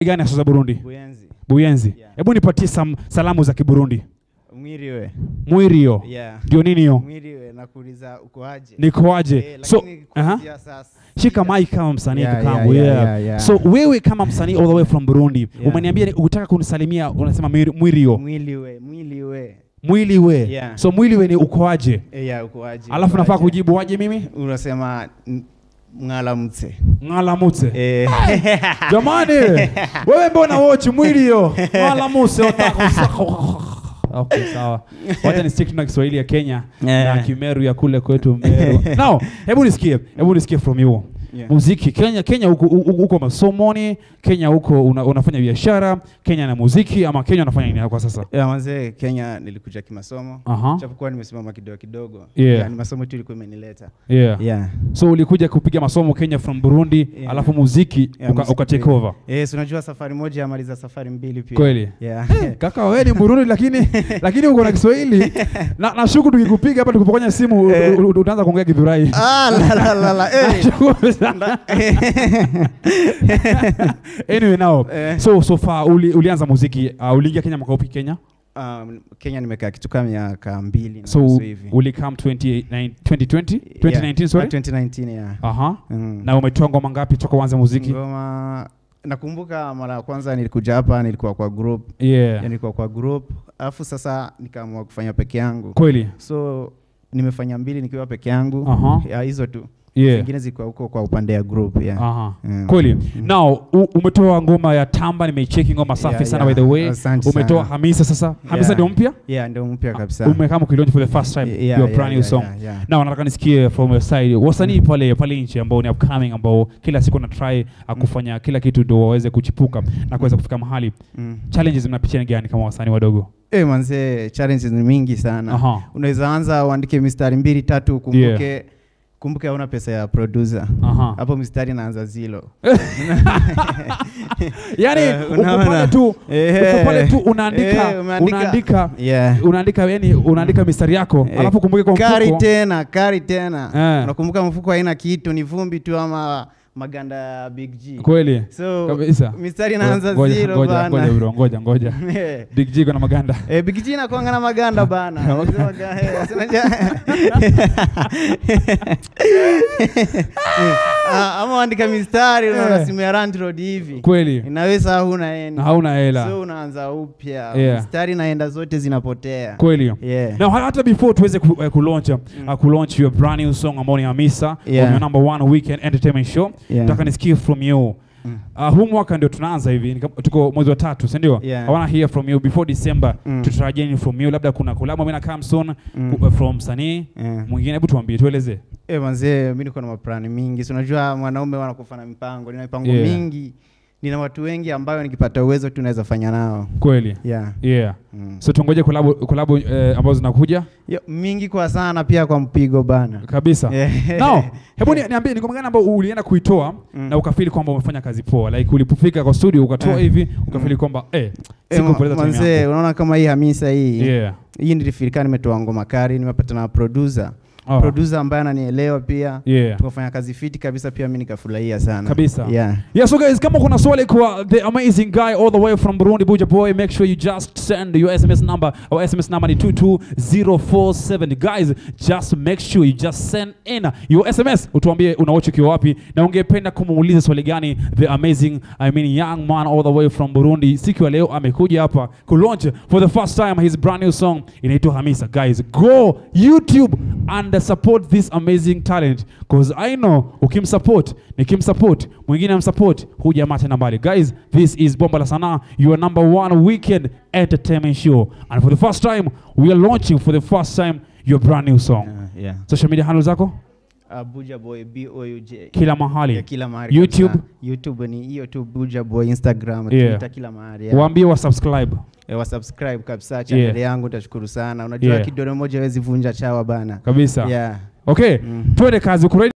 gani hasa za Burundi? Buyenzi. Buyenzi. Yeah. Hebu nipatie sam, salamu za Kiburundi. Mwiriwe. Mwirio. Yeah. Ndio nini hiyo? Mwiriwe nakuuliza uko aje? Nikoaje? Eh, so, lakini aha. kuanzia sasa. shika mic kama msanii Yeah, kakangu. yeah, Yeah, yeah, yeah, yeah. So wewe kama msanii all the way from Burundi, Yeah. umeniambia ni- ukitaka kunisalimia unasema mwiri- mwirio. Mwiliwe, mwiliwe. Mwili we. Yeah. So mwili we ni ukoaje? Eh, yeah, uko aje? Alafu uko nafaa aje? kujibu waje mimi? Unasema n- mwalamutse. Ngalamutse. Eh. Jamani, wewe mbona wochi mwili hiyo? Ngalamuse otako. Okay, sawa. Wacha ni stick na Kiswahili ya Kenya Yeah. na Kimeru ya kule kwetu Meru. Now, hebu nisikie, hebu nisikie from you. Yeah. Muziki Kenya, Kenya huko huko masomoni, Kenya huko una, unafanya biashara, Kenya na muziki ama Kenya unafanya nini kwa sasa? Ya mazee Kenya nilikuja kimasomo. Aha. Japokuwa nimesimama kidogo kidogo. Yeah. ni masomo tu ilikuwa imenileta. Yeah. Yeah. So ulikuja kupiga masomo Kenya from Burundi, Yeah. alafu muziki Yeah, uka, muziki uka take pia. over. Yes, unajua safari moja yamaliza safari mbili pia. Kweli? Yeah. Kaka wewe ni Burundi lakini lakini uko na Kiswahili. Na nashuku tukikupiga hapa tukipokonya simu u- Eh. u- utaanza kuongea Githurai. ah, la la la la. Eh. Nashukuru sana. anyway now Eh. so so far uli, ulianza muziki uh, uliingia Kenya mwaka upi Kenya? Um, Kenya nimekaa kitu kama miaka mbili na So nusu hivi. ulikam 2019 2020 2019 sorry. Ah, 2019 yeah. Aha. Mm. Na umetoa ngoma ngapi toka uanze muziki? Ngoma nakumbuka mara ya kwanza nilikuja hapa nilikuwa kwa group. Yeah. Yeah. Nilikuwa kwa group. Alafu sasa nikaamua kufanya peke yangu. Kweli. So nimefanya mbili nikiwa peke yangu. Aha. Ya hizo tu. Yeah. Zingine zilikuwa huko kwa upande ya group yeah. Aha. Mm. Kweli. Mm. Now u, umetoa ngoma ya Tamba nimeicheki ngoma safi Yeah, sana yeah. by the way. Asante Umetoa sana. Hamisa sasa. Hamisa Yeah. ndio mpya? Yeah, ndio mpya kabisa. Umekama kuilaunch for the first time Yeah, your yeah, brand new yeah, song. yeah, yeah. Now nataka nisikie from your side wasanii pale pale nje ambao ni upcoming ambao kila siku na try uh, kufanya kila kitu ndio waweze kuchipuka na kuweza kufika mahali. Mm. Challenges mnapitia ni gani kama wasanii wadogo? Eh, manze challenges ni mingi sana. Aha. Unaweza anza uandike mistari mbili tatu ukumbuke kumbuke hauna pesa ya producer. Aha. Hapo mistari inaanza zilo. Yaani Eh, uko unaona? pale tu Eh, uko pale tu unaandika eh, umeandika. unaandika Yeah. unaandika yani unaandika mistari yako Eh, alafu kumbuke kwa Kari mfuko tena, kari tena. Eh. Unakumbuka mfuko haina kitu, ni vumbi tu ama maganda ya Big G. kweli So kabisa. mistari inaanza Ngoja, zero ngoja, ngoja bana. bro, ngoja ngoja. Eh. Big G kuna maganda. Eh, Big G inakuanga na maganda bana. Unasema ga- eh, sinaja- Ah, ama andika mistari unaona Eh. simu ya Rand Road hivi. Kweli. Inaweza huna yani. Na hauna hela. So unaanza upya. Yeah. Mistari naenda zote zinapotea. Kweli. Yeah. Now hata before tuweze ku, uh, kulaunch uh, kulaunch your brand new song ambao ni Hamisa Yeah. on your number one weekend entertainment show. Yeah. Nataka nisikie from you. Mm. Uh, huu mwaka ndio tunaanza hivi ni kama- tuko mwezi wa tatu si ndio? Yeah. I wanna hear from you before December. Mm. Tutarajie nini from you? Labda kuna collab mimi na Camson Mm. ku- uh, from msanii Yeah. mwingine, hebu tuambie, tueleze. Eh, manzee mimi niko na maplani mingi. Si unajua mwanaume wanakufa na mipango. Nina mipango Yeah. mingi. Nina watu wengi ambayo nikipata uwezo tunaweza fanya nao. Kweli. Yeah. Yeah. Mm. So tungoje collab collab uh, ambazo zinakuja Yo, mingi kwa sana pia kwa mpigo bana. kabisa. Yeah. Now, hebu ni- niambie ni ngoma gani ambayo ulienda kuitoa Mm. na ukafili kwamba umefanya kazi poa, like ulipofika kwa studio ukatoa Eh. hivi ukafili kwamba eh, Eh, ma- sikupoteza time manzee, yangu. unaona kama hii Hamisa hii Yeah. hii nilifirika nimetoa ngoma kari, nimepata na producer Oh. producer ambaye ananielewa pia Yeah. tukafanya kazi fiti kabisa, pia mimi nikafurahia sana Kabisa. yeah. Yeah, so guys, kama kuna swali kwa the amazing guy all the way from Burundi, Buja Boy, make sure you just send your SMS number. Our SMS number is 22047. Guys, just make sure you just send in your SMS. Utuambie unawacha ukiwa wapi na ungependa kumuuliza swali gani the amazing, I mean young man all the way from Burundi. Siku ya leo amekuja hapa kulaunch for the first time his brand new song inaitwa Hamisa. Guys, go YouTube and support this amazing talent because I know ukimsupport nikimsupport mwingine amsupport huu jamaa tena mbali guys this is bomba la sanaa your number one weekend entertainment show and for the first time we are launching for the first time your brand new song Yeah, yeah. social media handle zako Uh, Buja Boy B O U J kila mahali yeah, kila mahali YouTube? kabisa. YouTube ni hiyo tu Buja Boy, Instagram, Yeah. Twitter, kila mahali yeah. waambie wa subscribe Eh, wa subscribe kabisa channel Yeah. yangu, nitashukuru sana. Unajua Yeah. kidole moja hawezi vunja chawa bana. kabisa Yeah. okay Mm. twende kazi uko ready